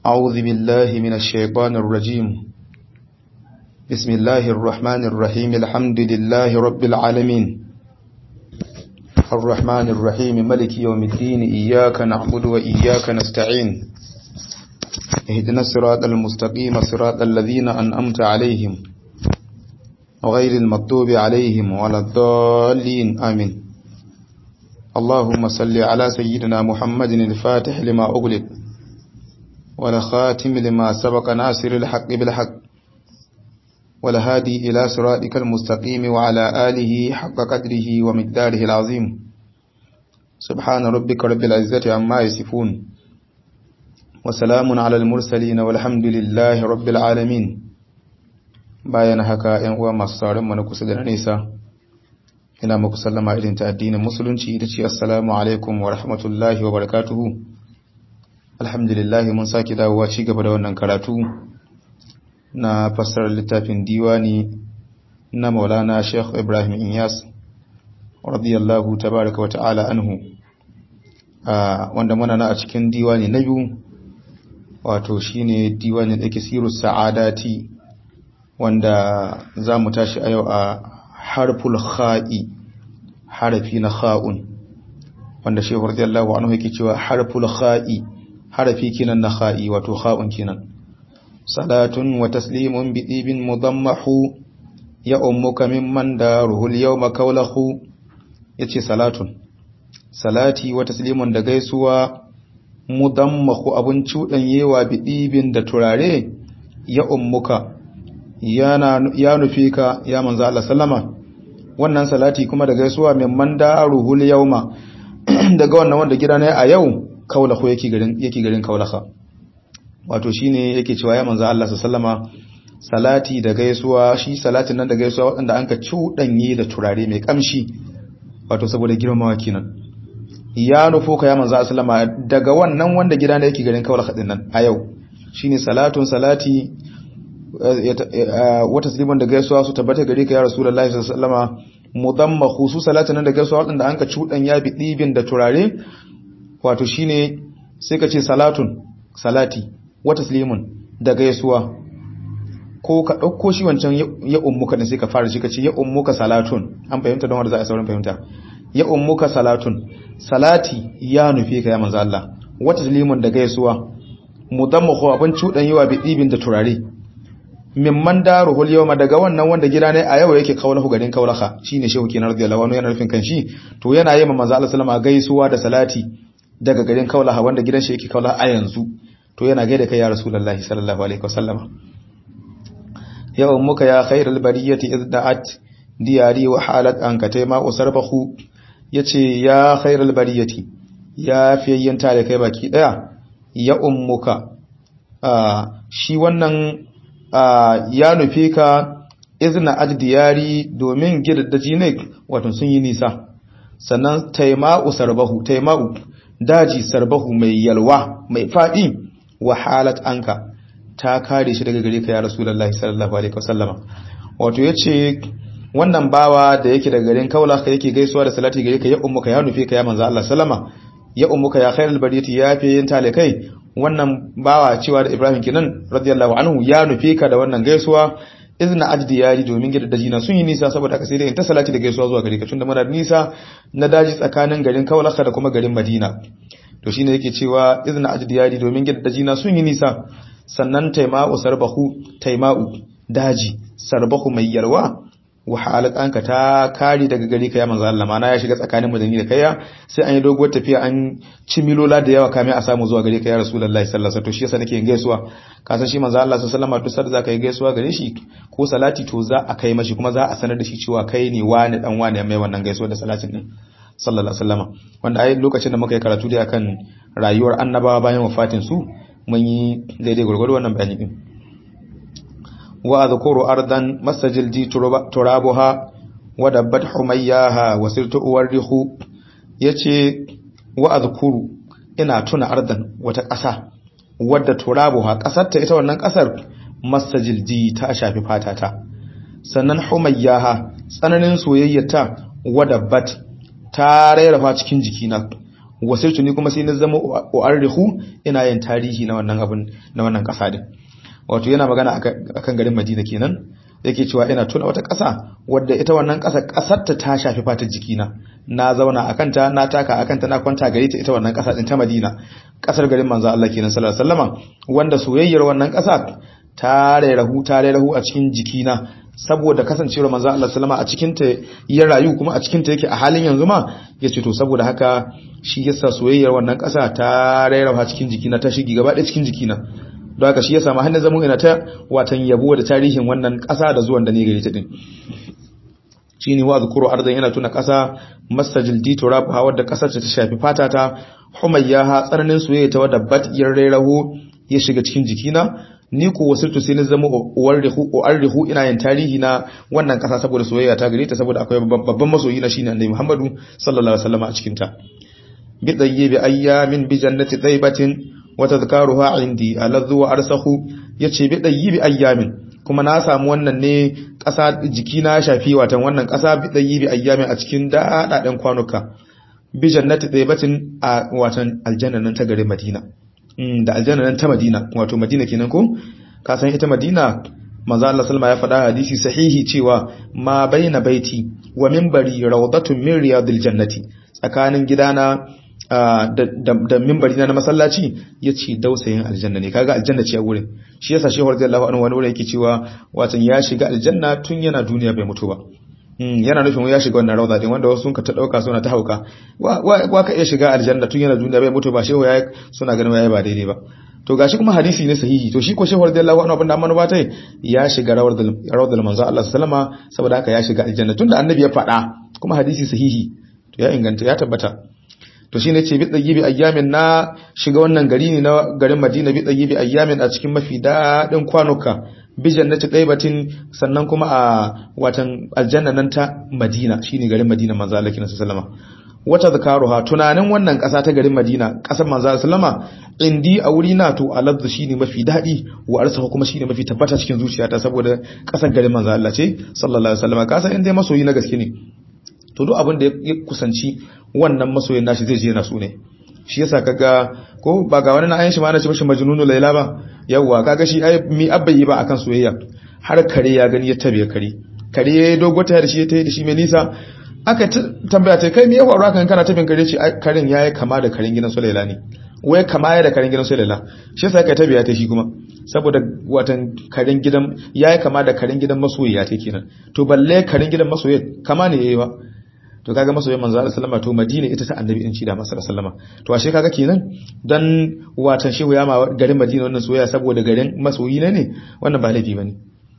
أعوذ بالله من الشيطان الرجيم بسم الله الرحمن الرحيم الحمد لله رب العالمين الرحمن الرحيم ملك يوم الدين إياك نعبد وإياك نستعين اهدنا الصراط المستقيم صراط الذين أنأمت عليهم غير المغضوب عليهم ولا الضالين آمين اللهم صل على سيدنا محمد الفاتح لما أغلق ولخاتم لما سبق ناصر الحق بالحق ولهادي إلى صراطك المستقيم وعلى آله حق قدره ومقداره العظيم سبحان ربك رب العزة عما يصفون وسلام على المرسلين والحمد لله رب العالمين bayan haka ‘yan uwa masu sauran mana kusa da nesa ina muku sallama irin ta addinin musulunci ita ce assalamu alaikum wa rahmatullahi wa barakatuhu alhamdulillah mun sake dawowa ci gaba da wannan karatu na fassarar littafin diwani na maulana sheikh ibrahim inyas radiyallahu tabaraka wa ta'ala anhu wanda muna na a cikin diwani na biyu wato shine diwani da ke siru sa'adati wanda za mu tashi a yau a harful kha'i harafi na kha'un wanda shehu radiyallahu anhu yake cewa harful kha'i harafi kinan na kha'i wato kha'un kinan salatun wa taslimun bi ibin mudammahu ya ummuka mimman daruhu al-yawma kawlahu yace salatun salati wa taslimun da gaisuwa mudammahu abun cudanyewa bi ibin da turare ya ummuka ya nufi ka ya manzo Allah sallama wannan salati kuma da gaisuwa min man daruhul yawma daga wannan wanda gida ne a yau kaulahu yake garin yake garin kaulaha wato shine yake cewa ya manzo Allah sallama salati da gaisuwa shi salatin nan da gaisuwa waɗanda an ka cudanye da turare mai kamshi wato saboda girmamawa kenan ya nufo ka ya manzo sallama daga wannan wanda gida ne yake garin kaulaha din nan a yau shine salatun salati wata tasliman da gaisuwa su tabbata gare ka ya rasulullahi sallallahu alaihi wasallama mudamma khusu salatin da gaisuwa wadanda anka cudan ya bi dibin da turare wato shine sai ka ce salatun salati wata taslimun da gaisuwa ko ka dauko shi wancan ya ummuka ne sai ka fara shi ka ce ya ummuka salatun an fahimta don wanda za a saurin fahimta ya ummuka salatun salati ya nufi ka ya manzo Allah wata taslimun da gaisuwa mudamma khu abin cudan yawa bi dibin da turare mimman daruhul yawma daga wannan wanda gida ne a yau yake kaulahu garin kaulaha shine shehu kenan radiyallahu anhu yana nufin kanshi to yana yi manzo Allah sallama gaisuwa da salati daga garin kaulaha wanda gidan shi yake kaulaha a yanzu to yana gaida kai ya rasulullahi sallallahu alaihi wasallama ya ummuka ya khairal bariyati izda'at diyari wa halat an katema usarbahu yace ya khairal bariyati ya fiyayyen tare kai baki daya ya ummuka shi wannan ya nufe ka izina ajdiyari domin gidaddaji ne wato sun yi nisa sannan taima'u sarbahu taima'u daji sarbahu mai yalwa mai fadi wa halat anka ta kare shi daga gare ka ya rasulullahi sallallahu alaihi wasallama wato yace wannan bawa da yake daga garin kaula ka yake gaisuwa da salati gare ka ya ummuka ya nufe ka ya manzo Allah sallama ya ummuka ya khairul bariyati ya fi yin talikai wannan bawa cewa da Ibrahim kinan radiyallahu anhu ya nufe ka da wannan gaisuwa izna ajdi yari domin gida daji na sun yi nisa saboda ka sai da in ta salati da gaisuwa zuwa gare ka tunda muna nisa na daji tsakanin garin Kaulaka da kuma garin Madina to shine yake cewa izna ajdi yari domin gida daji na sun yi nisa sannan taima'u sarbahu taima'u daji sarbahu mai yarwa wa halakanka ta kare daga gari ka ya manzo Allah mana ya shiga tsakanin madani da kaiya sai an yi doguwar tafiya an ci milola da yawa kame a samu zuwa gare ka ya rasulullahi sallallahu alaihi wasallam to shi yasa nake gaisuwa ka san shi manzo Allah sallallahu alaihi wasallam duk zaka yi gaisuwa gare shi ko salati to za a kai mashi kuma za a sanar da shi cewa kai ne wani dan wani mai wannan gaisuwa da salatin din sallallahu alaihi wasallam wanda ai lokacin da muka yi karatu da akan rayuwar annabawa bayan wafatin su mun yi daidai gurgurdu wannan bayani din وأذكر أرضا مسجل دي ترابها ودبت حمياها وسرت أورخ يتي وأذكر إنا تنا أرضا وتكأسا wadda turabuha ƙasarta ita wannan ƙasar masajil ji ta shafi fatata sannan humayyaha tsananin soyayyata wadabbat ta rairafa cikin jikina wasirtu ni kuma sai na zama u'arrihu ina yin tarihi na wannan abun na wannan kasa din wato yana magana akan garin Madina kenan yake cewa ina tuna wata ƙasa wadda ita wannan ƙasa ƙasar ta ta shafi fatar jikina na zauna akan ta na taka akan ta na kwanta gare ta ita wannan ƙasa din ta Madina ƙasar garin manzo Allah kenan sallallahu alaihi wasallama wanda soyayyar wannan ƙasa ta rairahu ta rairahu a cikin jikina saboda kasancewar manzo Allah sallama a cikin ta ya rayu kuma a cikin ta yake a halin yanzu ma yace to saboda haka shi yasa soyayyar wannan ƙasa ta rairahu a cikin jikina ta shigi gaba ɗaya cikin jikina don haka shi ya samu hannun zamun ina ta watan yabo da tarihin wannan ƙasa da zuwan da ne gari ta din shi ne wa zukuru arzan yana tuna ƙasa masajil dito rabu wadda ƙasar ta shafi fata ta humayya ha tsananin soyayya ta wadda bat yar rairaho ya shiga cikin jikina ni ko wasirtu sai ni zama uwarrihu ina yin tarihi na wannan ƙasa saboda soyayya ta gare ta saboda akwai babban masoyi na shine annabi Muhammadu sallallahu alaihi wasallam a cikin ta bi tayyibi ayyamin bi jannati taybatin wata zakaruha indi aladhu wa arsahu yace bi dayyibi ayyamin kuma na samu wannan ne ƙasa jikina shafi watan wannan ƙasa bi dayyibi ayyamin a cikin dadaden kwanuka bi jannati taybatin a watan aljanna nan ta garin Madina da aljanna nan ta Madina wato Madina kenan ko ka san ita Madina manzo Allah sallama ya faɗa hadisi sahihi cewa ma baina baiti wa minbari rawdatun min riyadil jannati tsakanin gidana da mimbari na masallaci ya ce dausayin aljanna ne kaga aljanna ce a wurin shi yasa shehu radiyallahu anhu wani wurin yake cewa watan ya shiga aljanna tun yana duniya bai mutu ba yana nufin ya shiga wannan rawda din wanda wasu sun ka ta dauka suna ta hauka wa ka iya shiga aljanna tun yana duniya bai mutu ba shehu ya suna ganin yayi ba daidai ba to gashi kuma hadisi ne sahihi to shi ko shehu radiyallahu anhu abinda amma ba tai ya shiga rawdal manzo Allah sallama saboda haka ya shiga aljanna tunda annabi ya faɗa kuma hadisi sahihi to ya inganta ya tabbata to shine ce bi tsayi bi ayyamin na shiga wannan gari ne na garin Madina bi tsayi bi ayyamin a cikin mafi dadin kwanuka bi jannati taybatin sannan kuma a watan aljanna nan ta Madina shine garin Madina manzo Allah kina sallama wata zakaruha tunanin wannan kasa ta garin Madina kasar manzo sallama indi a wuri na to aladdu shine mafi dadi wa arsahu kuma shine mafi tabbata cikin zuciyata saboda kasar garin manzo Allah ce sallallahu alaihi wasallam kasa inda masoyi na gaske ne to duk abin da ya kusanci wannan masoyin nashi zai je yana su ne shi yasa kaga ko ba ga wani na ayin shi ma ana ce mishi majnunu laila ba yawwa kaga shi ai mi abbayi ba akan soyayya har kare ya gani ya tabe kare kare ya dogo ta da shi ya tayi da shi mai nisa aka tambaya ta kai me ya faru kan kana tabin kare ce karen yayi kama da karen gidan Sulaila ne wai kama ya da karen gidan Sulaila shi yasa kai tabiya ta shi kuma saboda watan karen gidan yayi kama da karen gidan masoyiya ta kenan to balle karen gidan masoyiya kama ne yayi ba to kaga masoyin manzo Allah sallama to Madina ita ta annabi din shi da masa sallama to ashe kaga kenan dan watan shehu ya ma garin Madina wannan soyayya saboda garin masoyi ne wannan ba laifi bane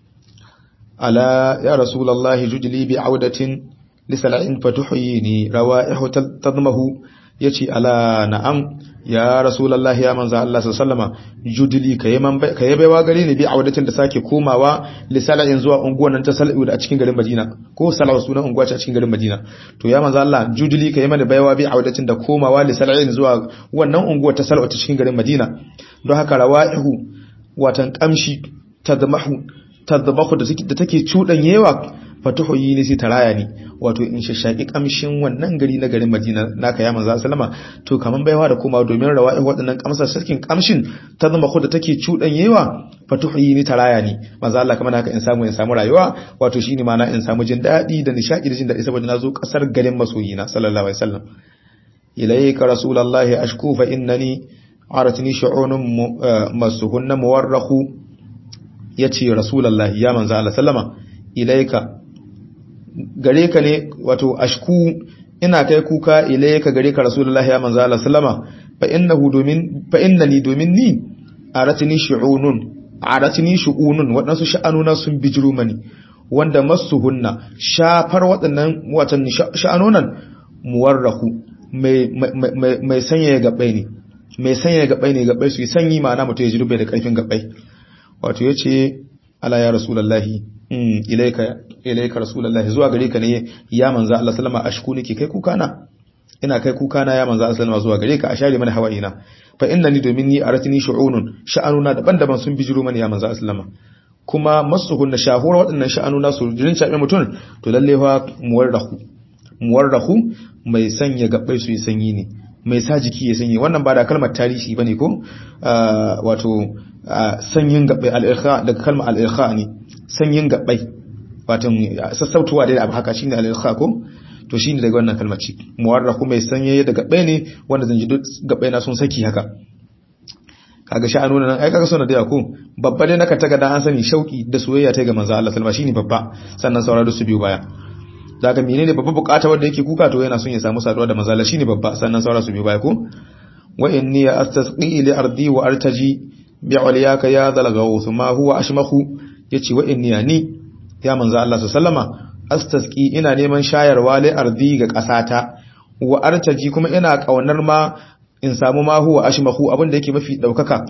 ala ya rasulullahi jujli bi audatin lisal'in fatuhyini rawaihu tadmahu yace ala na'am ya rasulullahi ya manzo Allah sallama judli kayi man kayi baiwa gare ni bi audatin da sake komawa lisal'in zuwa unguwan nan ta sal'u da a cikin garin Madina ko sal'u sunan unguwa ce a cikin garin Madina to ya manzo Allah judli kayi mana baiwa bi audatin da komawa lisal'in zuwa wannan unguwa ta sal'u ta cikin garin Madina don haka rawaihu watan kamshi tadmahu tadbahu da take cudanyewa fatuhuyi ne sai taraya ne wato in shashaki kamshin wannan gari na garin Madina naka ya manzo sallama to kaman baiwa da kuma domin rawa'i waɗannan kamsar sarkin kamshin ta zama ko da take cudanyewa fatuhuyi ne taraya ne manzo Allah kamar haka in samu in samu rayuwa wato shine mana in samu jin dadi da nishadi da jin dadi saboda nazo kasar garin masoyina sallallahu alaihi wasallam ilayka rasulullahi ashku fa innani aratni shu'unun masuhunna muwarrakhu yace rasulullahi ya manzo Allah sallama ilaika gare ka ne wato ashku ina kai kuka ilaika gare ka rasulullahi ya manzo Allah sallama fa innahu domin fa innani domin ni aratni shu'unun aratni shu'unun wadansu sha'anuna sun bijiru mani wanda masuhunna shafar waɗannan watan sha'anunan muwarrahu mai mai mai sanya gabai ne mai sanya gabai ne gabai su yi sanyi ma'ana mutum ya ji rubai da karfin gabai wato yace ala ya rasulullahi ilaika ilaika rasulullahi zuwa gare ka ne ya manzo Allah sallama ashku nake kai kuka na ina kai kuka na ya manzo Allah sallama zuwa gare ka a share mana hawaina fa innani domin ni aratini shu'unun sha'anuna daban-daban sun bijiro mana ya manzo sallama kuma masuhun na shahura waɗannan sha'anuna su jirin shaɓe mutum to lalle fa muwarrahu muwarrahu mai sanya gabbai su yi sanyi ne mai sa jiki ya sanye wannan ba da kalmar tarihi bane ko wato sanyin gabbai al-irkha daga kalmar al-irkha ne sanyin gabbai wato sassautuwa da abu haka shine al-irkha ko to shine daga wannan kalmar ce muwarrahu mai sanye da gabbai ne wanda zan ji duk gabbai na sun saki haka kaga sha'anu nan ai kaga suna da yako babba dai naka taga dan an sani shauki da soyayya ta ga manzo Allah sallama shine babba sannan sauraro su biyu baya daga menene babba bukata wanda yake kuka to yana son ya samu saduwa da manzo Allah shine babba sannan sauraro su biyu baya ko wa inni astasqi li ardi wa artaji bi uliyaka ya dhal ghawth ma huwa ashmahu yace wa inni ni ya manzo Allah sallama astasqi ina neman shayarwa li ardi ga kasata wa artaji kuma ina kaunar ma in samu ma huwa ashmahu abin da yake mafi daukaka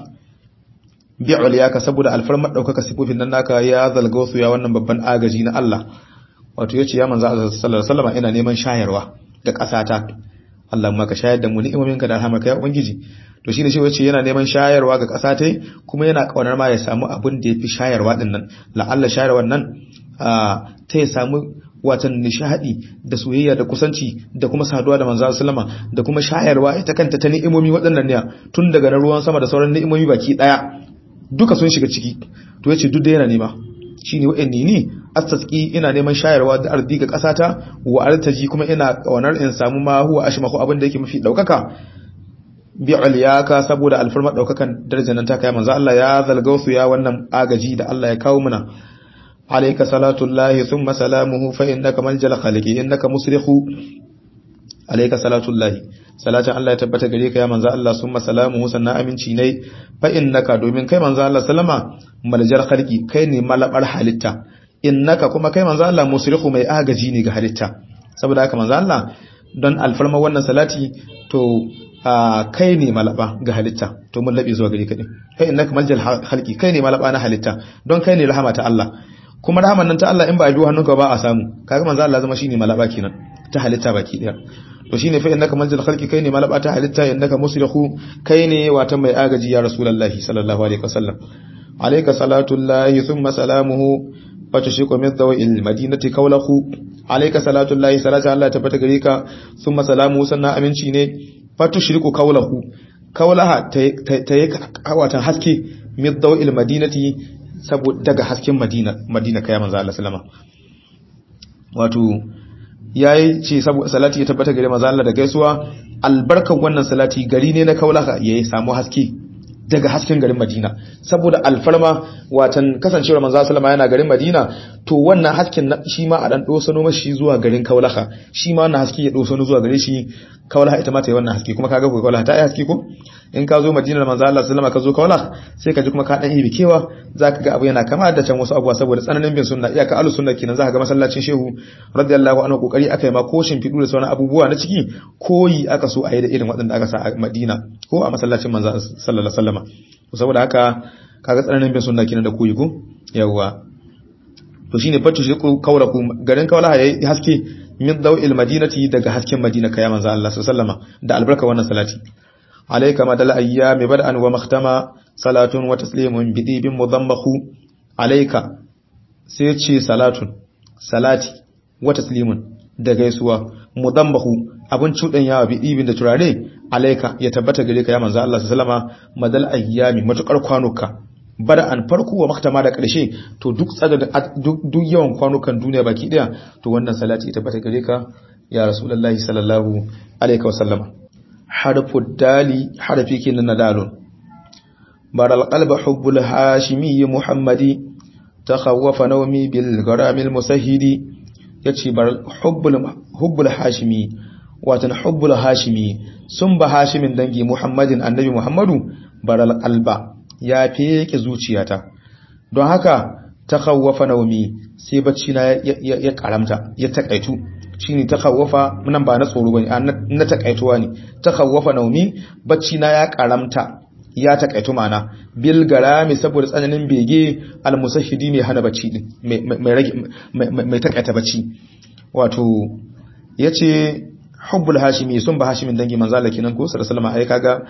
bi uliyaka saboda alfarmar daukaka sifofin nan naka ya zalgausu ya wannan babban agaji na Allah wato yace ya manzo Allah sallallahu alaihi wasallam ina neman shayarwa da kasata Allah ma ka shayar da mu ni'imominka da rahmarka ya ubangiji to shine shi yace yana neman shayarwa ga kasatai kuma yana kaunar ma ya samu abin da yafi shayarwa din nan la'alla shayarwan nan ta ya samu watan nishadi da soyayya da kusanci da kuma saduwa da manzo sallama da kuma shayarwa ita kanta ta ni'imomi waɗannan ne tun daga na ruwan sama da sauran ni'imomi baki daya duka sun shiga ciki to yace duk da yana nema shine wa'anni ni astasqi ina neman shayarwa da ardi ga kasata wa artaji kuma ina kawanar in samu ma huwa ashmahu abin da yake mafi daukaka bi aliyaka saboda alfarma daukakan darajar nan ta kai manzo Allah ya zalgausu ya wannan agaji da Allah ya kawo muna عليك صلاة الله ثم سلامه فإنك ملجل خلقه إنك مسرخ عليك صلاة الله صلاة الله يتبت غريك يا منزا الله ثم سلامه سنة أمين شيني فإنك دومين كي منزا الله سلما ملجل خلقه كي نمال حالتا إنك كما كي منزا الله مسرخ مي آغجيني غالتا saboda haka manzo Allah don alfarma wannan salati to kai ne malaba ga halitta to mun labe zuwa gare ka din kai innaka maljal halqi kai ne malaba na halitta don kai ne rahama ta Allah kuma rahaman nan ta Allah in ba a biyo hannunka ba a samu kaga manzo Allah zama shine malaba kenan ta halitta baki daya to shine fa innaka manzil khalqi kai ne malaba ta halitta innaka musrihu kai ne wata mai agaji ya rasulullahi sallallahu alaihi wasallam alayka salatullahi thumma salamuhu wa tushriku min dawil madinati kaulahu alayka salatullahi salatu Allah ta fata gare ka thumma salamuhu sannan aminci ne fa tushriku kaulahu kaulaha ta yi watan haske min dawil madinati saboda daga hasken Madina Madina kai manzo Allah sallama wato yayi ce saboda salati ya tabbata gare manzo Allah da gaisuwa albarkan wannan salati gari ne na kaulaka yayi samu haske daga hasken garin Madina saboda alfarma watan kasancewar manzo sallama yana garin Madina to wannan hasken shi ma a dan dosano mashi zuwa garin kaulaka shi ma wannan haske ya dosano zuwa gare shi kaulaha ita ma ta yi wannan haske kuma kaga ko kaulaha ta yi haske ko in ka zo Madina manzo Allah sallama ka zo kaulaha sai ka ji kuma ka dan yi bikewa zaka ga abu yana kama da can wasu abuwa saboda tsananin bin sunna iyaka alu sunna kenan zaka ga masallacin shehu radiyallahu anhu kokari akai ma ko fidu da sauran abubuwa na ciki koyi aka so a yi da irin waɗanda aka sa a Madina ko a masallacin manzo sallallahu alaihi wasallama saboda haka kaga tsananin bin sunna kenan da koyi ko yawa to shine fatu shi kauraku garin kaulaha yayi haske min dawil madinati daga hasken madina kai manzo Allah sallallahu alaihi da albarka wannan salati alayka madal ayyami bad'an wa makhtama salatun wa taslimun bidibin mudammahu alayka sai ce salatun salati wa taslimun da gaisuwa mudammahu abun cudan yawa bidibin da turare alayka ya tabbata gare ka ya manzo Allah sallallahu alaihi madal ayyami matukar kwanuka bada an farko wa maktama da ƙarshe to duk tsaga duk yawan kwanukan duniya baki daya to wannan salati ita bata gare ka ya rasulullahi sallallahu alaihi wasallam harfu dali harfi kenan na dalun baral qalba hubbul hashimi muhammadi takhawwafa nawmi bil garamil musahhidi yace baral hubbul hubbul hashimi watan hubbul hashimi sun ba hashimin dangi muhammadin annabi muhammadu baral qalba ya feke zuciyata don haka ta kawwafa naumi sai bacci na ya karamta ya takaitu shine ta kawwafa nan ba na tsoro bane na takaituwa ne ta kawwafa naumi bacci na ya karamta ya takaitu mana bil garami saboda tsananin bege almusahidi mai hana bacci din mai rage mai takaita bacci wato yace hubbul hashimi sun ba hashimin dangi manzo Allah kenan ko sallallahu alaihi kaga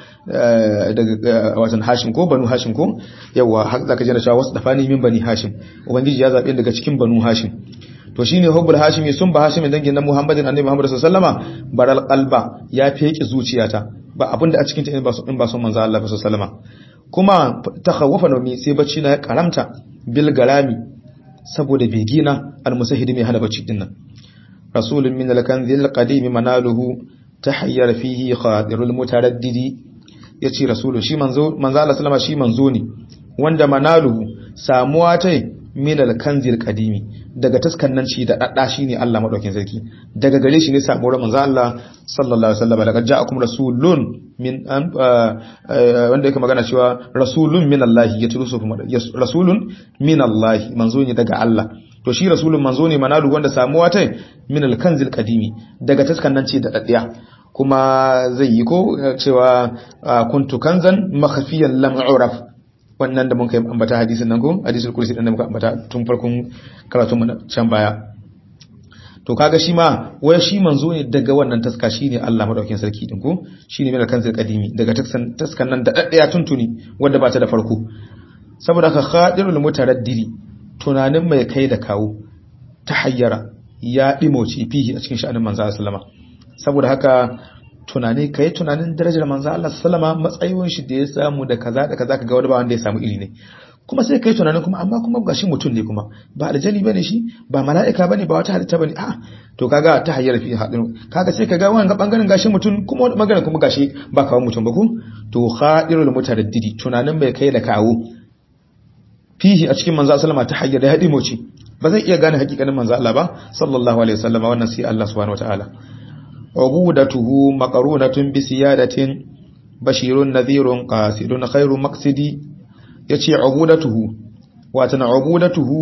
daga watan hashim ko banu hashim ko yawa har zaka ji na cewa wasu dafani min bani hashim ubangiji ya zabe daga cikin banu hashim to shine hubbul hashimi sun ba hashimi dangin na muhammadin annabi muhammad sallallahu alaihi wasallama baral qalba ya feki zuciyata ba abinda a cikin ta in ba in ba son manzo Allah sallallahu alaihi wasallama kuma takhawwafa nomi sai bacci na ya karamta bil garami saboda begina almusahidi mai hana bacci dinnan rasulun min al-kanzil qadim manaluhu tahayyara fihi khadirul mutaraddidi yace rasulun shi manzo manzo Allah sallama shi manzo ne wanda manaluhu samuwa ta min al-kanzil qadimi daga taskannan shi da dadda shine Allah madaukin sarki daga gare shi ne samuwar manzo Allah sallallahu alaihi wasallam daga ja'akum rasulun min wanda yake magana cewa rasulun min Allah ya turu su rasulun min Allah manzo ne daga Allah to shi rasulun manzo ne manalu wanda samuwa ta min al-kanzil qadimi daga taskannan ce da daddiya kuma zai yi ko cewa kuntu kanzan makhfiyan lam uraf wannan da mun kai ambata hadisin nan ko hadisul kursi din da muka ambata tun farkon karatun mu can baya to kaga shi ma wai shi manzo ne daga wannan taska shine Allah madaukakin sarki din ko shine mai kanzil qadimi daga taskan taskan nan da daddaya tuntuni wanda ba ta da farko saboda ka khadirul mutaraddidi tunanin mai kai da kawo ta hayyara ya dimoci fihi a cikin sha'anin manzo sallama saboda haka tunani kai tunanin darajar manzo Allah sallama matsayin shi da ya samu da kaza da kaza kaga wani ba wanda ya samu iri ne kuma sai kai tunanin kuma amma kuma gashi mutum ne kuma ba aljani bane shi ba mala'ika bane ba wata halitta bane a to kaga ta hayyar fi hadin kaga sai kaga wannan ga bangaren gashi mutum kuma wani bangaren kuma gashi ba kawo mutum ba ko to khadirul mutaraddidi tunanin bai kai da kawo fihi a cikin manzo sallama ta hayyar da hadi moci ba zai iya gane hakikanin manzo Allah ba sallallahu alaihi wasallam wannan sai Allah subhanahu wataala ubudatuhu maqrunatun bi siyadatin bashirun nadhirun qasidun khairu maqsidi yace ubudatuhu watan ubudatuhu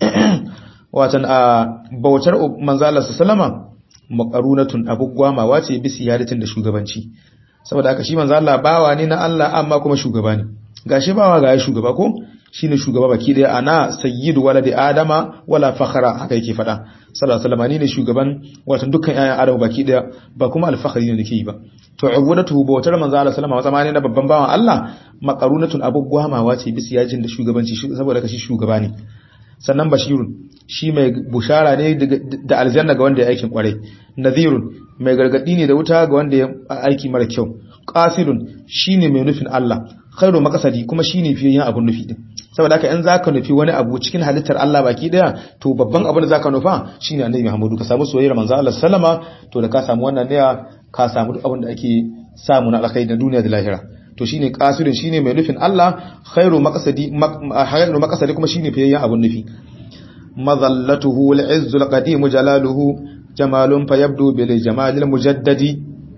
watan a bautar manzo Allah sallama maqrunatun abugwama wace bi siyadatin da shugabanci saboda haka shi manzo Allah bawa ne na Allah amma kuma shugaba ne gashi bawa ga shugaba ko shine shugaba baki daya ana sayyidu waladi adama wala fakhra haka yake fada sallallahu alaihi wasallam ne shugaban wato dukkan ayan adam baki daya ba kuma alfakhri ne yake yi ba to ubudatu bautar manzo Allah sallama wata ne na babban bawan Allah maqarunatun abugwamawa ce bisa yajin da shugabanci saboda kashi shugaba ne sannan bashirun shi mai bushara ne da aljanna ga wanda ya aikin kwarai nadhirun mai gargadi ne da wuta ga wanda ya aiki mara kyau qasidun shine mai nufin Allah khairu makasadi kuma shine fiye yin abun nufi din saboda haka in zaka nufi wani abu cikin halittar Allah baki daya to babban abin da zaka nufa shine annabi Muhammadu ka samu soyayyar manzo Allah sallama to da ka samu wannan ne ka samu duk abin da ake samu na alkhairi da duniya da lahira to shine qasidun shine mai nufin Allah khairu maqsadi khairu maqsadi kuma shine fiye yin abun nufi madallatuhu al-izzul qadim jalaluhu jamalun fayabdu bil jamalil mujaddadi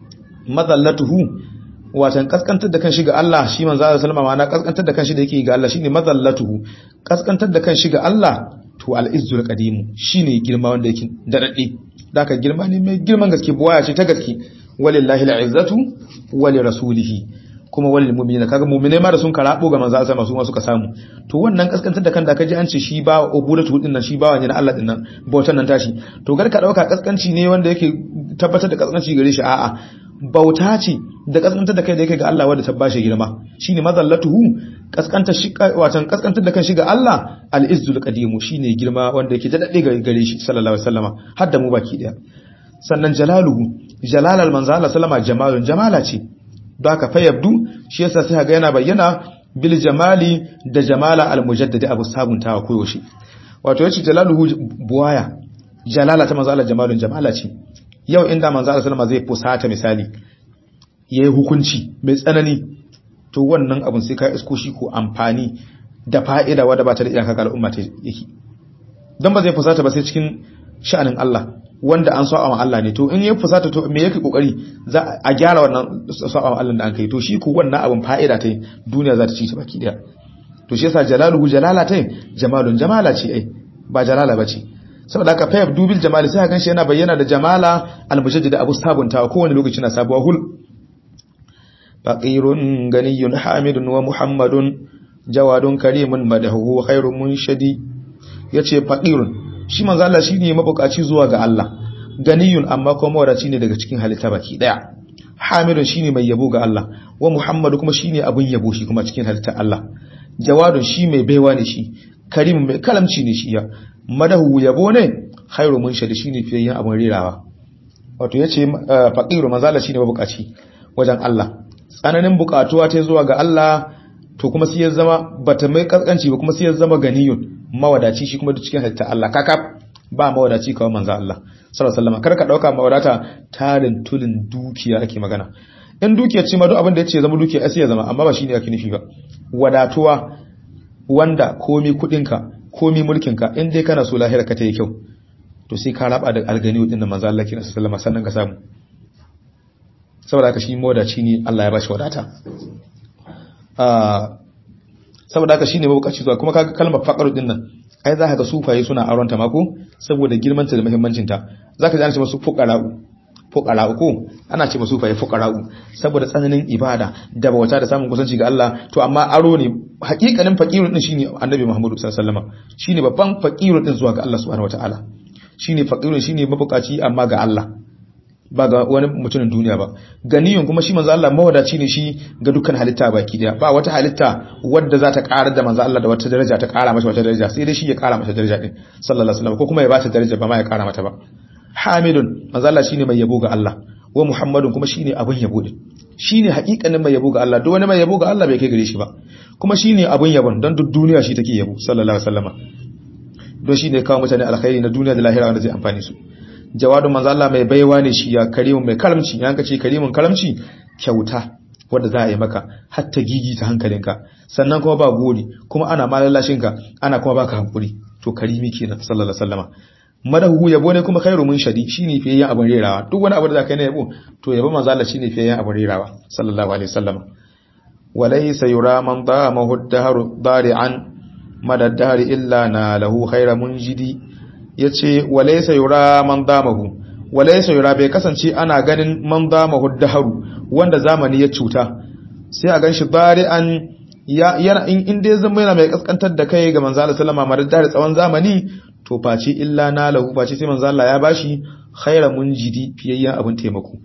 madallatuhu watan kaskantar da kan shi ga Allah shi manzo Allah sallama ma na kaskantar da kan shi da yake ga Allah shine madallatuhu kaskantar da kan shi ga Allah to al-izzul qadim shine girma wanda yake dadade daka girma ne mai girman gaske buwaya ce ta gaske walillahi al-izzatu wali rasulihi kuma walil mu'minina kaga mu'mine ma da sun karabo ga manzo Allah su ma suka samu to wannan kaskantar da kan da kaji an ce shi ba ubudatu din nan shi ba wani na Allah din nan bautan nan tashi to gar ka dauka kaskanci ne wanda yake tabbatar da kaskanci gare shi a'a bauta ce da kaskantar da kai da yake ga Allah wanda ta bashi girma shine mazallatuhu kaskantar shi watan kaskantar da kan shi ga Allah al-izzul qadim shine girma wanda yake da dade gare shi sallallahu alaihi wasallama har da mu baki daya sannan jalaluhu jalalal manzo Allah sallama jamalun jamala ce don haka fa yabdu shi yasa sai ga yana bayyana bil jamali da jamala al mujaddadi abu sabuntawa koyo shi wato yace jalaluhu buwaya jalala ta manzo Allah jamalun jamala ce yau inda manzo Allah sallama zai fusata misali yayi hukunci mai tsanani to wannan abun sai ka isko shi ko amfani da fa'ida wadda ba ta da iyaka ga al'umma ta yake dan ba zai fusata ba sai cikin sha'anin Allah wanda an sa'a wa Allah ne to in ya fusata to me yake kokari za a gyara wannan sa'a wa Allah da an kai to shi ko wannan abun fa'ida ta duniya za ta ci ta baki daya to shi yasa jalaluhu jalala ta jamalun jamala ce ai ba jalala bace saboda haka fayab dubil jamali sai ka ganshi yana bayyana da jamala almujaddid abu sabunta kowane lokaci na sabuwa hul faqirun ganiyun hamidun wa muhammadun jawadun karimun madahu khairun munshadi yace faqirun shi manzo Allah shine mabukaci zuwa ga Allah ganiyun amma kuma mawadaci ne daga cikin halitta baki daya hamidun shine mai yabo ga Allah wa muhammadu kuma shine abun yabo shi kuma cikin halitta Allah jawadun shi mai baiwa ne shi karimun mai kalamci ne shi ya madahu yabo ne khairu munshadi shine fiyayyen abin rerawa wato yace faqiru manzala shine mabukaci wajen Allah tsananin bukatuwa ta zuwa ga Allah to kuma sai ya zama bata mai kaskanci ba kuma sai ya zama ganiyun mawadaci shi kuma duk cikin halitta Allah kaka ba mawadaci kawai manzo Allah sallallahu alaihi wasallam kar ka dauka mawadata tarin tulin dukiya ake magana in dukiya ce ma duk abin da yace zama dukiya sai ya zama amma ba shine ake nufi ba wadatuwa wanda komi kudinka komi mulkinka in dai kana so lahira ka ta yi kyau to sai ka raba da algani din da manzo Allah kina sallama sannan ka samu saboda haka shi mawadaci ne Allah ya bashi wadata ah saboda haka shine mabukaci zuwa kuma kaga kalmar faqaru din nan ai za ka ga sufaye suna aronta mako saboda girmanta da muhimmancin ta zaka ji ana ce musu fuqara'u fuqara'u ko ana ce musu sufaye fuqara'u saboda tsananin ibada da bauta da samun kusanci ga Allah to amma aro ne hakikanin faqirun din shine annabi Muhammadu sallallahu alaihi wasallam shine babban faqirun din zuwa ga Allah subhanahu wataala shine faqirun shine mabukaci amma ga Allah ba ga wani mutumin duniya ba ganiyun kuma shi manzo Allah mawadaci ne shi ga dukkan halitta baki daya ba wata halitta wadda za ta ƙara da manzo Allah da wata daraja ta ƙara masa wata daraja sai dai shi ya ƙara masa daraja din sallallahu alaihi wasallam ko kuma ya bata daraja ba ma ya ƙara mata ba hamidun manzo Allah shine mai yabo ga Allah wa muhammadun kuma shine abun yabo din shine haƙiƙanin mai yabo ga Allah duk wani mai yabo ga Allah bai kai gare shi ba kuma shine abun yabon don duk duniya shi take yabo sallallahu alaihi wasallam don shine kawo mutane alkhairi na duniya da lahira wanda zai amfani su jawadun manzo Allah mai baiwa ne shi ya karimun mai karamci yan kace karimun karamci kyauta wanda za a yi maka hatta gigi ta hankalinka sannan kuma ba gori kuma ana malalashin ka ana kuma baka hankuri to karimi kenan sallallahu alaihi wasallama madahu yabo ne kuma khairu mun shadi shine fiye yin abin rerawa duk wani abu da zaka yi na yabo to yabo manzo Allah shine fiye yin abin rerawa sallallahu alaihi wasallama walaysa yura man damahu ad-dahru dari'an madad dahri illa na lahu khairu munjidi ya ce walaisa yura man damahu walaisa yura bai kasance ana ganin man damahu daharu wanda zamani ya cuta sai a ganshi bari'an yana in dai zama yana mai kaskantar da kai ga manzo Allah sallama madadda da tsawon zamani to face illa na lahu face sai manzo Allah ya bashi khaira munjidi fiyayyen abin taimako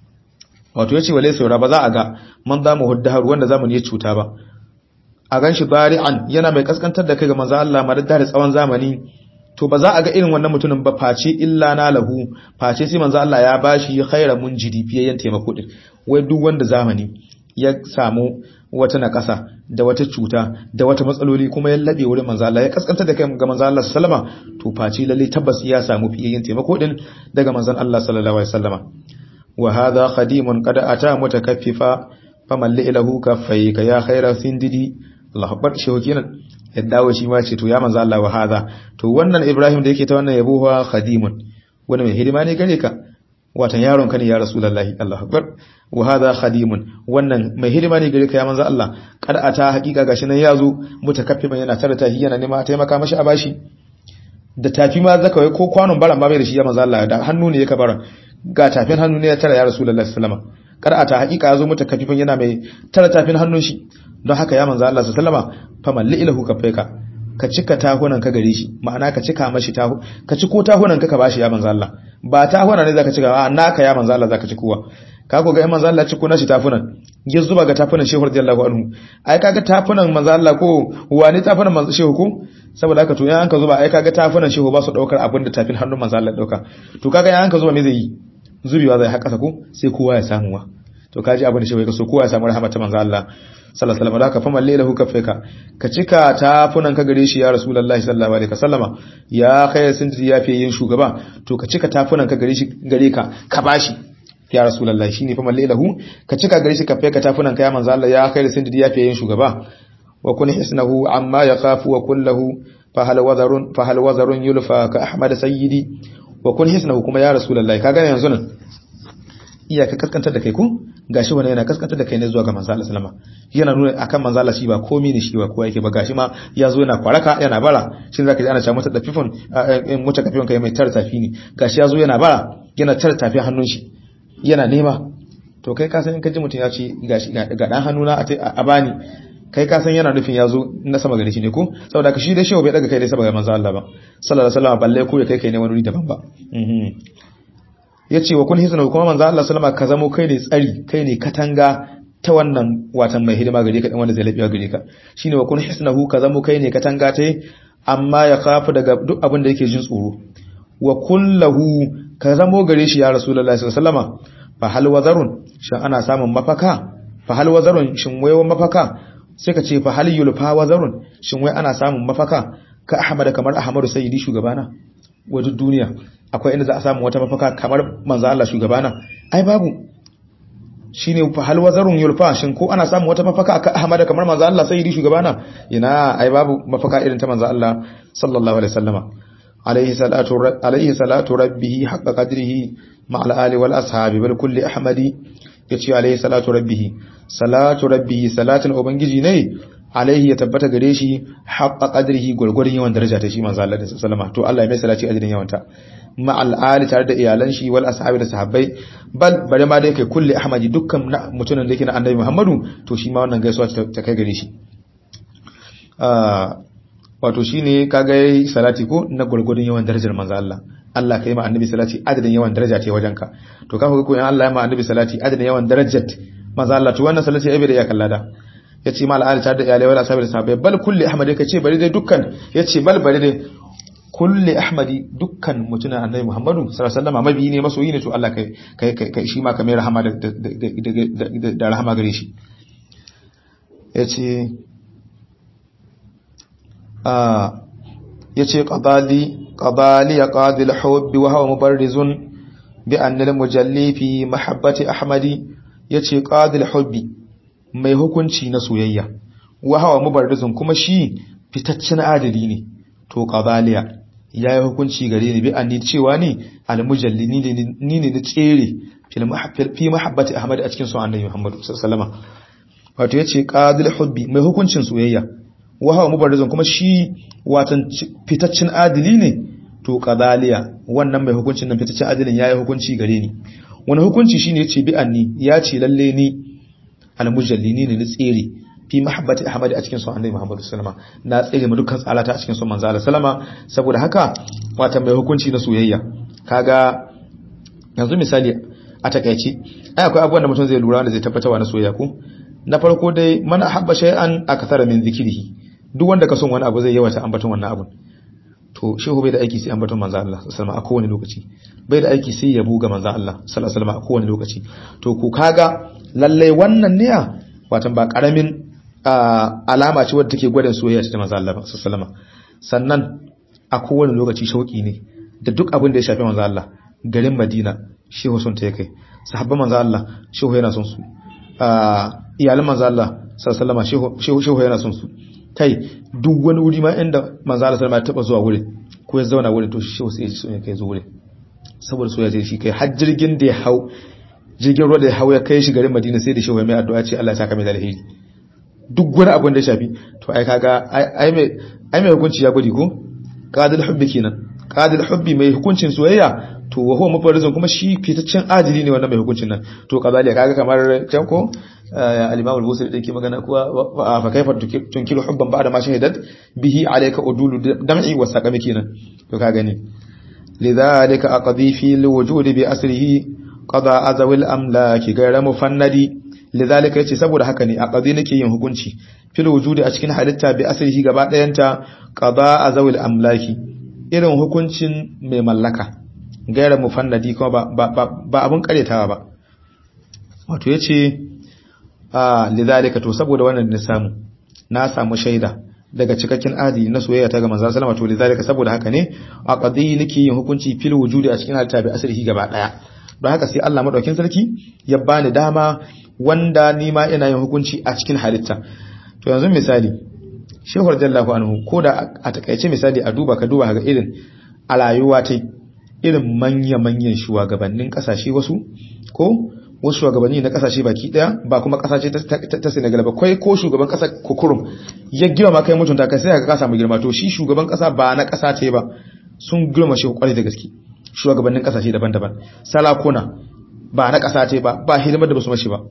wato yace walaisa yura ba za a ga man damahu daharu wanda zamani ya cuta ba a ganshi bari'an yana mai kaskantar da kai ga manzo Allah madadda da tsawon zamani to ba za a ga irin wannan mutumin ba face illa na lahu face sai manzo Allah ya bashi khaira munjidi fiyayyen taimako din wai duk wanda zamani ya samu wata nakasa da wata cuta da wata matsaloli kuma ya labe wurin manzo Allah ya kaskanta da kai ga manzo Allah sallama to face lalle tabbas ya samu fiyayyen taimako din daga manzon Allah sallallahu alaihi wasallama wa hadha khadimun qad ata mutakaffifa famalli lahu kaffayka ya khaira sindidi Allah akbar shehu kenan ya dawo shi ma ce to ya manzo Allah wa hadha to wannan Ibrahim da yake ta wannan yabo wa khadimun wani mai hidima ne gare ka watan yaron ka ne ya rasulullahi Allahu akbar wa hadha khadimun wannan mai hidima ne gare ka ya manzo Allah kad ata hakika gashi nan yazo mutakaffiman yana tare ta yana nema a taimaka mashi a bashi da tafi ma zaka wai ko kwanon baran ma bai da shi ya manzo Allah da hannu ne yake baran ga tafin hannu ne ya tare ya rasulullahi sallallahu alaihi wasallam kad ata hakika yazo mutakaffifan yana mai tare tafin hannun shi don haka ya manzo Allah sallama famalli ilahu kafaika ka cika tahunan ka gare shi ma'ana ka cika mashi tahu ka ciko tahunan ka ka bashi ya manzo Allah ba tahunan ne zaka cika a naka ya manzo Allah zaka cikowa ka ko ga manzo Allah ciko nashi tafunan ya zuba ga tafunan shehu radiyallahu anhu ai kaga tafunan manzo Allah ko wani tafunan manzo shehu ko saboda haka to yan ka zuba ai kaga tafunan shehu ba su daukar abin da tafin hannun manzo Allah dauka to kaga yan ka zuba me zai yi zubewa zai haƙa ko sai kowa ya samu wa to kaji abin da shehu ya so kowa ya samu rahmatin manzo Allah sallallahu alaihi wasallam da ka fama lailahu kafeka ka cika tafunan ka gare shi ya rasulullahi sallallahu alaihi wasallama ya kai sun ji ya fiye yin shugaba to ka cika tafunan ka gare shi gare ka ka bashi ya rasulullahi shine fama lailahu ka cika gare shi kafeka tafunan ka ya manzo Allah ya kai sun ji ya fiye yin shugaba wa kun hisnahu amma yakhafu wa kullahu fa hal wazarun fa hal wazarun yulfa ka ahmad sayyidi wa kun hisnahu kuma ya rasulullahi kaga yanzu nan iyaka kaskantar da kai ko gashi wani yana kaskantar da kai ne zuwa ga manzo Allah sallama yana nuna akan manzo Allah shi ba komai ne shi ba kowa yake ba gashi ma ya zo yana kwaraka yana bara shin zaka ji ana cewa mata dafifin muta kafin kai mai tar tafi ne gashi ya zo yana bara yana tar tafi hannun shi yana nema to kai ka san in ka ji mutum ya ce gashi ga dan hannuna a bani kai ka san yana nufin ya zo na sama gare shi ne ko saboda ka shi dai shehu bai daga kai dai saboda manzo Allah ba sallallahu alaihi wasallam balle ko ya kai kai ne wani wuri daban ba ya ce wa kun hisna kuma manzo Allah sallama ka zamo kai ne tsari kai ne katanga ta wannan watan mai hidima gare ka dan wanda zai lafiya gare ka shine wa kun hisnahu ka zamo kai ne katanga ta amma ya kafu daga duk abin da yake jin tsoro wa kullahu ka zamo gare shi ya rasulullahi sallallahu alaihi wasallama fa hal wazarun shin ana samun mafaka fa hal wazarun shin wai mafaka sai ka ce fa hal yulfa wazarun shin wai ana samun mafaka ka ahmad kamar ahmadu sayyidi shugabana wajen duniya akwai inda za a samu wata mafaka kamar manzo Allah shugabana ai babu shine fa hal wazarun yulfa shin ko ana samun wata mafaka ka ahmad kamar manzo Allah sayyidi shugabana ina ai babu mafaka irin ta manzo Allah sallallahu alaihi wasallama عليه صلاة عليه صلاة ربه حق قدره مع الآل والأصحاب بل كل أحمد يتي عليه صلاة ربه صلاة ربه صلاة ubangiji ne alaihi ya tabbata gare shi haqqa qadrihi gurgurin yawan daraja ta shi manzo Allah sallallahu to Allah ya mai salati ajrin yawanta ma al tare da iyalan shi wal ashabi da sahabbai bal bare ma dai kai kulli ahmadi dukkan mutumin da yake na annabi Muhammadu to shi ma wannan gaisuwa ta kai gare shi wato shine kaga yayi salati ko na gurgurdun yawan darajar manzo Allah Allah kai ma annabi salati adadin yawan daraja ce wajenka to kaga ko in Allah ya ma annabi salati adadin yawan darajar manzo Allah to wannan salati ai bai da ya kallada yace ma al'ali tare da iyalai wala sahabbai sahabbai bal kulli ahmad kace bari dai dukkan yace bal bari dai kulli ahmadi dukkan mutuna annabi Muhammadu sallallahu alaihi wasallam mabi ne masoyi ne to Allah kai kai kai shi ma kamar rahama da da rahama gare shi yace ya ce ƙadali ya ƙadil hubbi wa hawa mubarrizun bi annal mujalli fi mahabbati ahmadi ya ce ƙadil hubbi mai hukunci na soyayya wa hawa mubarrizun kuma shi fitaccen adali ne to ƙadaliya ya yi hukunci gare ni bi anni cewa ni almujalli ni ne na tsere fi mahabbati ahmadi a cikin son annabi muhammadu sallallahu alaihi wasallam wato ya ce ƙadil hubbi mai hukuncin soyayya wahawa mubarizon kuma shi watan fitaccen adili ne to qadaliya wannan mai hukuncin nan fitaccen adilin yayi hukunci gare ni wani hukunci shine yace bi anni ya ce lalle ni almujallini ne ni tsere fi mahabbati ahmad a cikin son annabi muhammad sallama na tsere mu dukkan tsalata a cikin son manzo Allah sallama saboda haka watan mai hukunci na soyayya kaga yanzu misali a takaice ai akwai abubuwan da mutum zai lura da zai tabbatarwa na soyayya ko na farko dai man ahabba shay'an akthara min zikrihi duk wanda ka son wani abu zai yawata ambaton wannan abun to shehu bai da aiki sai ambaton manzo Allah sallallahu alaihi a kowane lokaci bai da aiki sai yabo ga manzo Allah sallallahu alaihi a kowane lokaci to ku kaga lalle wannan ne watan ba karamin alama ce wadda take gwada soyayya ta manzo Allah sallallahu alaihi sannan a kowane lokaci shauki ne da duk abin da ya shafi manzo Allah garin Madina shehu son ta kai sahabban manzo Allah shehu yana son su iyalan manzo Allah sallallahu alaihi shehu shehu yana son su kai duk wani wuri ma inda manzo Allah sallallahu alaihi taba zuwa wurin ko ya zauna wurin to shehu sai ya so ya kai zo wurin saboda soyayya shi kai har jirgin da ya hau jirgin ruwa da ya hau ya kai shi garin Madina sai da shehu mai addu'a ce Allah ya saka mai da alheri duk wani abin da ya shafi to ai kaga ai mai ai mai hukunci ya gudi ko qadil hubbi kenan qadil hubbi mai hukuncin soyayya to wa huwa mufarrizun kuma shi fitaccen adili ne wannan mai hukuncin nan to kazaliya kaga kamar can ko al-imam al-busiri da yake magana kuwa fa kaifa tunkiru hubban ba'da ma shahidat bihi alayka udulu dam'i wa saqami kenan to ka gani lidhalika aqdi fi al-wujud bi asrihi qada azawil amlaki ghayra mufannadi lidhalika yace saboda haka ne aqdi nake yin hukunci fil wujudi a cikin halitta bi asrihi gaba dayanta qada azawil amlaki irin hukuncin mai mallaka gaira mufannadi kuma ba ba ba abun karetawa ba wato yace a lidhalika to saboda wannan ne samu na samu shaida daga cikakken adi na soyayya ta ga manzo sallama to lidhalika saboda haka ne a qadi nake yin hukunci fil wujudi a cikin halitta bi asrihi gaba daya don haka sai Allah madaukin sarki ya bani dama wanda ni ma ina yin hukunci a cikin halitta to yanzu misali Shehu radiyallahu anhu ko da a takaice misali a duba ka duba ga irin a rayuwa ta irin manya-manyan shugabannin kasashe wasu ko wasu shugabanni na kasashe baki daya ba kuma kasashe ta Senegal ba kai ko shugaban kasa kukurum ya gima ma kai mutunta kai sai ka kasa mu girma to shi shugaban kasa ba na kasa ce ba sun girma shi kwarai da gaske shugabannin kasashe daban-daban salakuna ba na kasa ce ba ba hidimar da basu mashi ba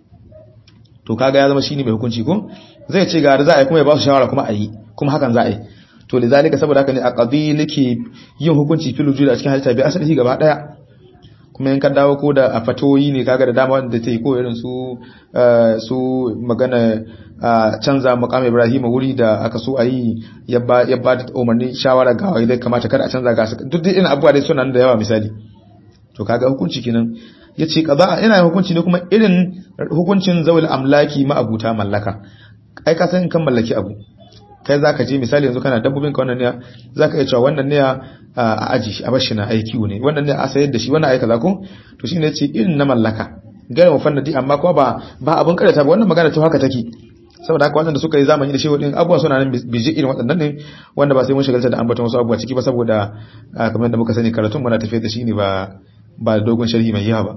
to kaga ya zama shine mai hukunci ko zai ce ga za a yi kuma ya ba su shawara kuma a yi kuma hakan za a yi to lidalika saboda haka ne a qadi nake yin hukunci fil wujud a cikin halitta bi asali gaba daya kuma in ka dawo ko da a fatoyi ne kaga da dama wanda ta yi ko irin su su magana canza maqam Ibrahim wuri da aka so a yi ya ba da umarni shawara ga wai dai kamata kada a canza ga duk dai ina abubuwa dai suna da yawa misali to kaga hukunci kenan yace kaza ina hukunci ne kuma irin hukuncin zawil amlaki ma abuta mallaka ai ka san kan mallaki abu kai zaka je misali yanzu kana dabbobin ka wannan ne zaka iya cewa wannan ne a aji shi a bashi na aiki ne wannan ne a sayar da shi wannan aika zako to shine yace irin na mallaka gaya mu fannadi amma kuma ba ba abun karata ba wannan magana ta haka take saboda haka wanda suka yi zamani da shi wadin abubuwa suna nan biji irin waɗannan ne wanda ba sai mun shigalta da ambaton wasu abubuwa ciki ba saboda kamar da muka sani karatun muna tafiyar da shi ne ba ba dogon sharhi mai yawa ba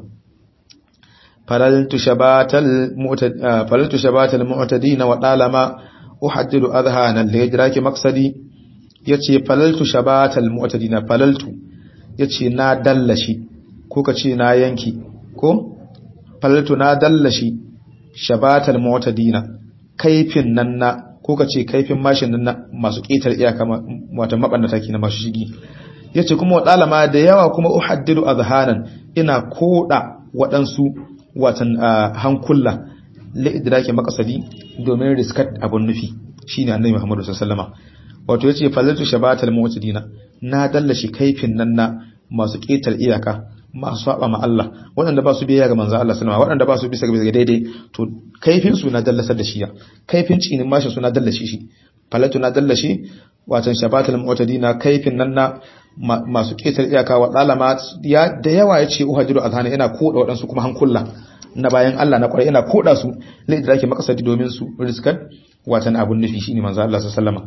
falaltu shabatal mu'tad falaltu shabatal mu'tadina wa dalama uhaddidu adhana li yajraki maqsadi yace falaltu shabatal mu'tadina falaltu yace na dallashi ko kace na yanki ko falaltu na dallashi shabatal mu'tadina kaifin nan na ko kace kaifin mashin nan na masu ƙetar iyaka wato mabannata na masu shigi yace kuma wadalama da yawa kuma uhaddidu azhanan ina koda waɗansu watan hankula la idraki maqsadi domin riskat abun nufi shine annabi Muhammad sallallahu alaihi wasallam wato yace fallatu shabatal mu'tadina na dallashi kaifin nan na masu ƙetar iyaka masu saba ma Allah waɗanda ba su biyayya ga manzo Allah sallama waɗanda ba su bisa ga daidai to kaifin su na dallasar da shi ya kaifin cinin mashi su na dallashi shi falatu na dallashi watan shabatul mu'tadina kaifin nan na masu ketar iyaka wa dalama ya da yawa yace uhajiru azhana ina koda waɗansu kuma hankulla na bayan Allah na kwarai ina koda su lai da makasadi domin su riskan watan abun nufi shine manzo Allah sallama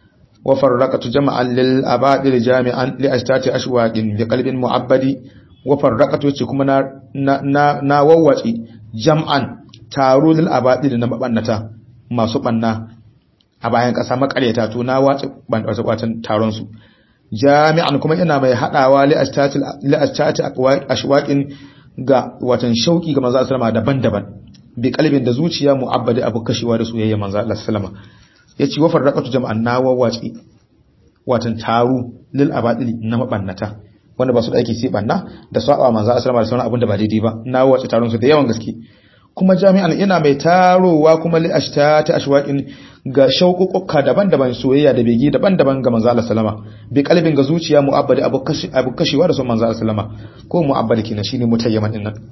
wa farraqatu jama'an lil abadil jami'an li ashtati ashwaqin bi qalbin mu'abbadi wa farraqatu yace kuma na na na wawwace jam'an taro lil abadil na mabannata masu banna a bayan kasa makaryata to na wace watan taron su jami'an kuma ina mai hadawa li ashtati li ashtati ashwaqin ga watan shauki ga manzo sallama daban-daban bi kalbin da zuciya mu'abbadi abu kashewa da soyayya manzo Allah sallama yace wa farraqatu jam'an na wawwace watan taro lil abadil na mabannata wanda ba su da aiki sai banna da saba manzo sallama da sauran abin da ba daidai ba na wace taron su da yawan gaske kuma jami'an ina mai tarowa kuma li ashtati ashwaqin ga shauƙuƙuka daban-daban soyayya da begi daban-daban ga manzo Allah sallama bi kalbin ga zuciya mu'abbadi abu kashi abu kashewa da son manzo Allah sallama ko mu'abbadi kenan shine mutayyaman din nan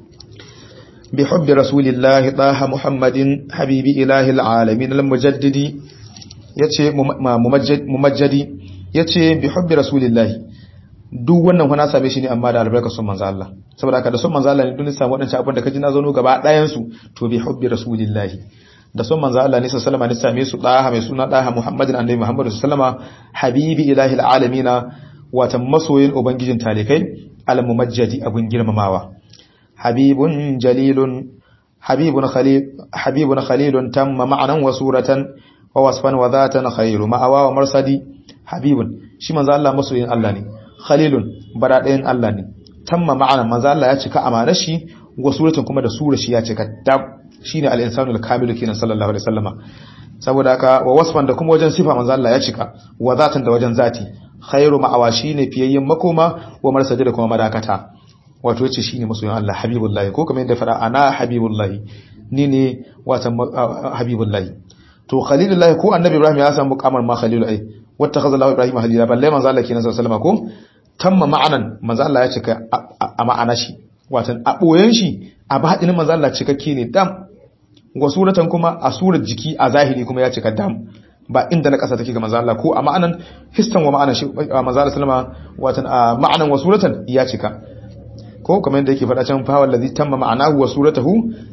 bi hubbi rasulillahi taha muhammadin habibi ilahi alalamin almujaddidi yace mumajjadi yace bi hubbi rasulillahi duk wannan fa na same shi ne amma da albarkar son manzo Allah saboda haka da son manzo Allah ne duk samu wadannan abin da kaji na zo gaba ɗayan su to bi hubbi rasulillahi da son manzo Allah ne sallallahu alaihi wasallam ne same su daha mai suna daha Muhammadin annabi Muhammad sallallahu alaihi wasallam habibi ilahi alamina watan masoyin ubangijin talikai al-mumajjadi abun girmamawa habibun jalilun habibun khalil habibun khalilun tamma ma'anan wa suratan wa wasfan wa dhatan khairu ma'awa wa marsadi habibun shi manzo Allah masoyin Allah ne khalilun bara ɗayan Allah ne tamma ma'ana manzo Allah ya cika amanar shi wa suratan kuma da sura shi ya cika dab shine al-insanu al-kamilu kenan sallallahu alaihi wasallama saboda haka wa wasfan da kuma wajen sifa manzo Allah ya cika wa zatan da wajen zati khairu ma'awa shine fiyayyen makoma wa marsaji da kuma madakata wato yace shine masoyin Allah habibullahi ko kamar yadda fara ana habibullahi ni ne watan habibullahi to khalilullahi ko annabi Ibrahim ya samu kamar ma khalilu ai wattakhadha Allahu Ibrahim khalila balle manzo Allah kenan sallallahu alaihi wasallama ko tamma ma'anan manzo Allah ya cika a ma'ana shi watan a boyen shi a baɗinin manzo Allah cikakke ne dam wa suratan kuma a surar jiki a zahiri kuma ya cika dam ba inda na ƙasa take ga manzo Allah ko a ma'anan histan wa ma'anan shi manzo Allah sallama watan a ma'anan wa suratan ya cika ko kamar yadda yake faɗa can fa wallazi tamma ma'anahu wa suratuhu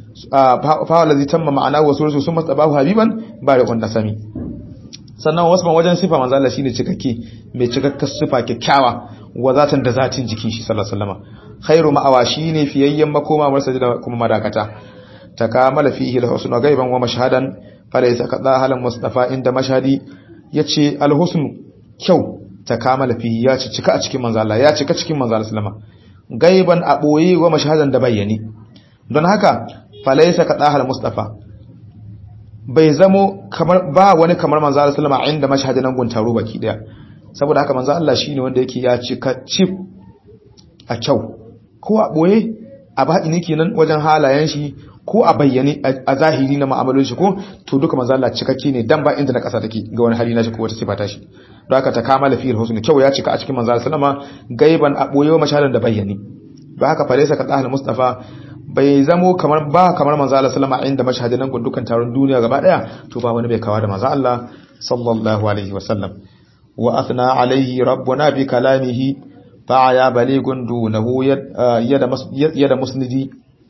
fa wallazi tamma ma'anahu wa suratuhu summa tabahu habiban bariqun nasami sannan wasu wajen sifa manzo Allah shine cikakke mai cikakkar sifa kyakkyawa wa zatan da zatin jikin shi sallallahu alaihi wasallam khairu ma'awa shine fiyayyen makoma marsa da kuma madakata takamala fihi al-husnu ghaiban wa mashhadan falaysa kadha halan mustafa inda mashhadi yace al-husnu kyau takamala fihi ya ci cika a cikin manzo Allah ya cika cikin manzo Allah sallama gaiban a boye wa mashhadan da bayyane don haka falaysa kadha hal mustafa bai zamo kamar ba wani kamar manzo Allah sallama inda mashhadin nan guntaro baki daya saboda haka manzo Allah shine wanda yake ya cika cif a kyau ko a boye a baɗini kenan wajen halayen shi ko a bayyane a zahiri na mu'amalolin shi ko to duka manzo Allah cikakke ne dan ba inda na kasa take ga wani hali na shi ko wata sifa ta shi don haka ta kamala fi'il husn kyau ya cika a cikin manzo sallama gaiban a boye mashalan da bayyane don haka falaisa ka tsahal mustafa bai zamo kamar ba kamar manzo Allah sallama inda mashahadin nan dukkan taron duniya gaba daya to ba wani bai kawa da manzo Allah sallallahu alaihi wasallam wa athna alaihi rabbuna bi kalamihi fa ya baligun dunahu yada yada musnidi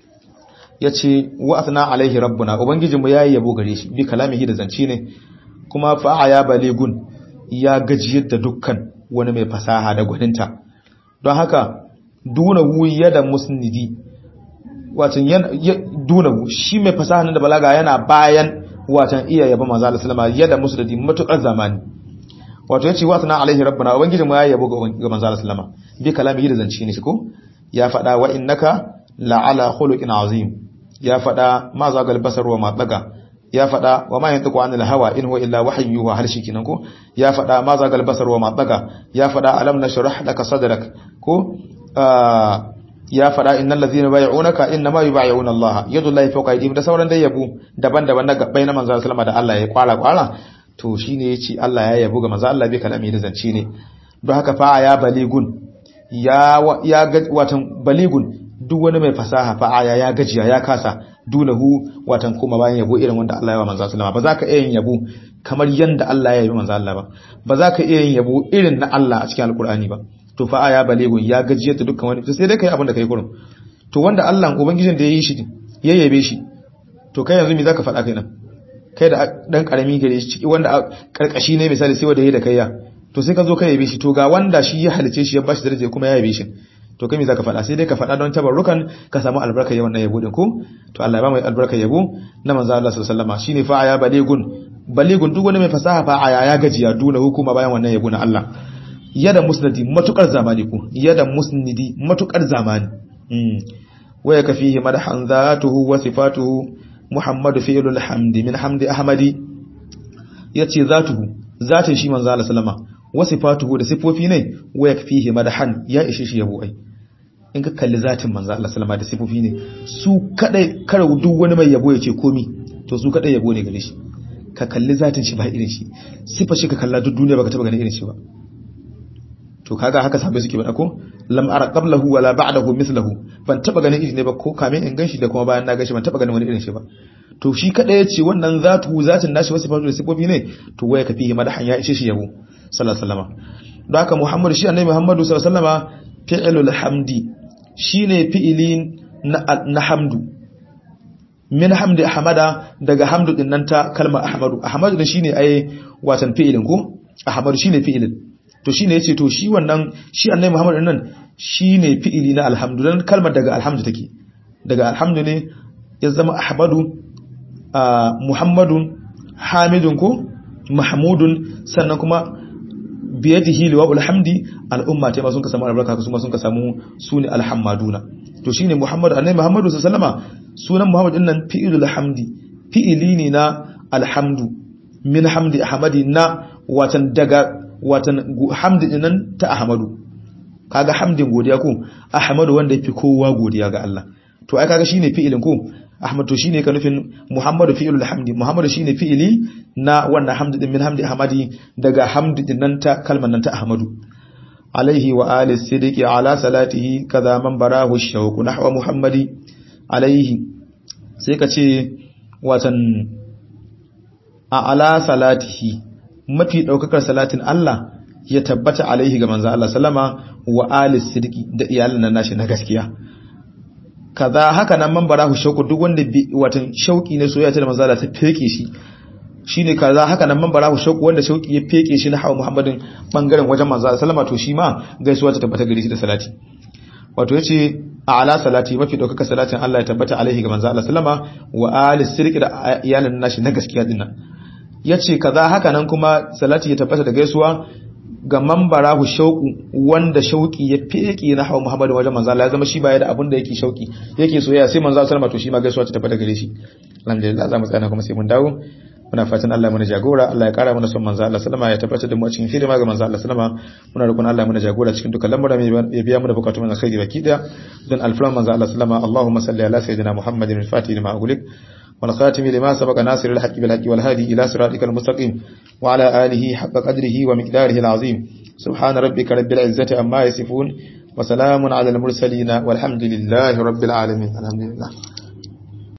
yace wa athna alaihi rabbuna ubangijinmu yayi yabo gare shi bi kalamihi da zance ne kuma fa ya baligun ya gajiyar da dukkan wani mai fasaha da gwaninta don haka dunahu yada musnidi watan dunahu shi mai fasaha da balaga yana bayan watan iya yaba manzo Allah sallama yada musnidi matukar zamani wato yace wa sana alaihi rabbuna ubangijin mu ya yabo ga manzo Allah sallama bi kalamihi da zance ne shi ko ya fada wa innaka la ala khuluqin azim ya fada ma zagal basar wa ma daga ya fada wa ma yantiqu anil hawa in huwa illa wahyu yuha har kinan ko ya fada ma zagal basar wa ma daga ya fada alam nashrah laka sadrak ko ya faɗa innal ladhina bay'unaka innama yubay'una Allah yadullahi fawqa aydihim da sauran dai yabo daban-daban na gabbai na manzo sallama da Allah ya kwala kwala to shine yace Allah ya yabo ga manzo Allah bai kalami da zance ne don haka fa ya baligun ya ya watan baligun duk wani mai fasaha fa aya ya gajiya ya kasa dunahu watan kuma bayan yabo irin wanda Allah ya wa manzo sallama ba za ka iya yin yabo kamar yanda Allah ya yi manzo Allah ba ba za ka iya yin yabo irin na Allah a cikin alkur'ani ba to fa aya balegun ya gajiyar da dukkan wani sai dai kai abin da kai kurum to wanda Allah ubangijin da ya yi shi ya yabe shi to kai yanzu me zaka faɗa kai nan kai da dan karami gare shi ciki wanda karkashi ne misali sai wanda yayi da kai ya to sai ka zo ka yabe shi to ga wanda shi ya halice shi ya bashi daraja kuma ya yabe shi to kai me zaka faɗa sai dai ka faɗa don tabarrukan ka samu albarka yawan yabo din ko to Allah ya ba mu albarka yabo na manzo Allah sallallahu alaihi wasallam shine fa aya balegun balegun duk wani mai fasaha fa aya ya gajiya duna hukuma bayan wannan yabo na Allah yada musnadi matukar zamani ku yada musnidi matukar zamani mm waya kafihi madhan zatuhu wa sifatuhu muhammadu fi'lul hamdi min hamdi ahmadi yace zatuhu zatin shi manzo Allah sallama wa sifatuhu da sifofi ne waya kafihi madhan ya ishe shi yabo ai in ka kalli zatin manzo Allah sallama da sifofi ne su kadai kar duk wani mai yabo yace komi to su kadai yabo ne gare shi ka kalli zatin shi ba irin shi sifa shi ka kalla duk duniya baka taba ganin irin shi ba to kaga haka sahabbai suke bada ko lam ara qablahu wala ba'dahu mithluhu ban taba ganin irin ne ba ko kamin in ganshi da kuma bayan na ganshi ban taba ganin wani irin shi ba to shi kada yace wannan zatu zatin nashi wasu fatu da sifofi ne to waya kafi madahan ya ishe shi yabo sallallahu alaihi wasallam don haka muhammadu shi annabi muhammadu sallallahu alaihi wasallam fi'lul hamdi shine fi'ilin na hamdu min hamdi ahmada daga hamdu din nan ta kalma ahmadu ahmadu din shine ai watan fi'ilin ko ahmadu shine fi'ilin to shine yace to shi wannan shi annabi Muhammad nan shine fi'ili na alhamdu dan kalmar daga alhamdu take daga alhamdu ne ya zama ahmadu muhammadun hamidun ko mahmudun sannan kuma biyadihi liwa'ul hamdi al'umma ta ma sun ka samu albarka su ma sun ka samu sune alhammaduna to shine muhammadu annabi muhammadu sallallahu alaihi wasallama sunan muhammad din nan fi'ilul hamdi fi'ili ne na alhamdu min hamdi ahmadi na watan daga watan hamdi nan ta ahmadu kaga hamdin godiya ko ahmadu wanda yafi kowa godiya ga Allah to ai kaga shine fi'ilin ko ahmad to shine ka nufin muhammadu fi'ilul hamdi muhammadu shine fi'ili na wannan hamdi din min hamdi ahmadi daga hamdi din nan ta kalman nan ta ahmadu alaihi wa ali siddiqi ala salatihi kaza man barahu shawqu nahwa muhammadi alaihi sai ka ce watan a ala salatihi mafi daukakar salatin Allah ya tabbata alaihi ga manzo Allah sallama wa ali siddiqi da iyalan nan nashi na gaskiya kaza haka nan man barahu shauku duk wanda watan shauki ne soyayya ta manzo Allah ta feke shi shine kaza haka nan man barahu shauku wanda shauki ya feke shi na hawa Muhammadin bangaren wajen manzo Allah sallama to shi ma gaisuwa ta tabbata gare shi da salati wato yace a ala salati mafi daukaka salatin Allah ya tabbata alaihi ga manzo Allah sallama wa ali sirki da iyalan nashi na gaskiya dinnan yace kaza haka nan kuma salati ya tabbata da gaisuwa ga mambarahu shauku wanda shauki ya feke na hawa Muhammadu wajen manzo Allah ya zama shi baya da abin da yake shauki yake soyayya sai manzo sallama to shi ma gaisuwa ta tabbata gare shi alhamdulillah za mu tsaya kuma sai mun dawo muna fatan Allah mana jagora Allah ya kara mana son manzo Allah sallama ya tabbatar da mu a cikin hidima ga manzo Allah sallama muna roƙon Allah mana jagora cikin dukkan lamuran ya biya mu da bukatun mu alkhairi baki da dan alfran manzo Allah sallama Allahumma salli ala sayyidina Muhammadin al-fatih lima ughliq والخاتم لما سبق ناصر الحق بالحق والهادي إلى صراطك المستقيم وعلى آله حق قدره ومقداره العظيم سبحان ربك رب العزة أما يصفون وسلام على المرسلين والحمد لله رب العالمين الحمد لله